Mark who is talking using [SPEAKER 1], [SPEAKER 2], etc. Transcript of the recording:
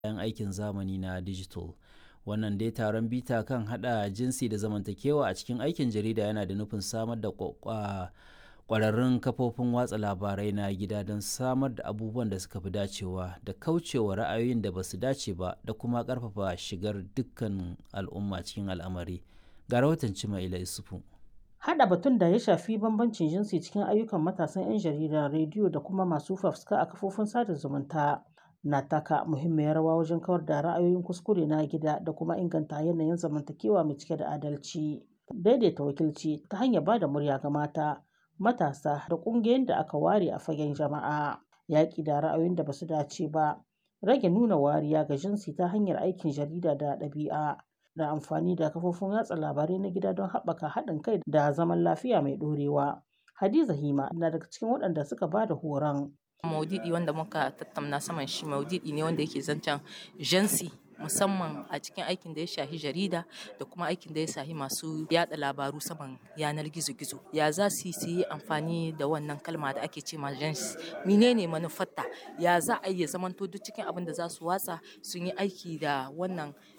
[SPEAKER 1] kayan aikin zamani na digital. Wannan dai taron bita kan haɗa jinsi da zamantakewa a cikin aikin jarida yana da nufin samar da ƙwararrun kafofin watsa labarai na gida don samar da abubuwan da suka fi dacewa da kaucewa ra'ayoyin da ba su dace ba da kuma ƙarfafa shigar dukkan al'umma cikin al'amari. Ga rahoton Cimaila Isufu.
[SPEAKER 2] Haɗa batun da ya shafi bambancin jinsi cikin ayyukan matasan 'yan jarida, rediyo da kuma masu fafutuka a kafofin sada zumunta na taka muhimmiyar rawa wajen kawar da ra'ayoyin kuskure na gida da kuma inganta yanayin zamantakewa mai cike da adalci. Daidaita wakilci ta hanyar ba da murya ga mata, matasa da ƙungiyoyin da aka ware a fagen jama'a. Yaƙi da ra'ayoyin da ba su dace ba, rage nuna wariya ga jinsi ta hanyar aikin jarida da ɗabi'a. da amfani da kafofin watsa labarai na gida don haɓaka haɗin kai da zaman lafiya mai ɗorewa. Hadiza Hima na daga cikin waɗanda suka ba da horon.
[SPEAKER 3] Maudidi wanda muka tattauna saman shi maudidi ne wanda yake zancen jansi musamman a cikin aikin da ya shahi jarida da kuma aikin da ya shahi masu yada labaru saman yanar gizo-gizo ya za su yi amfani da wannan kalma da ake ce ma jansi menene manufarta ya za a iya zamanto duk cikin abin da za su watsa sun yi aiki da wannan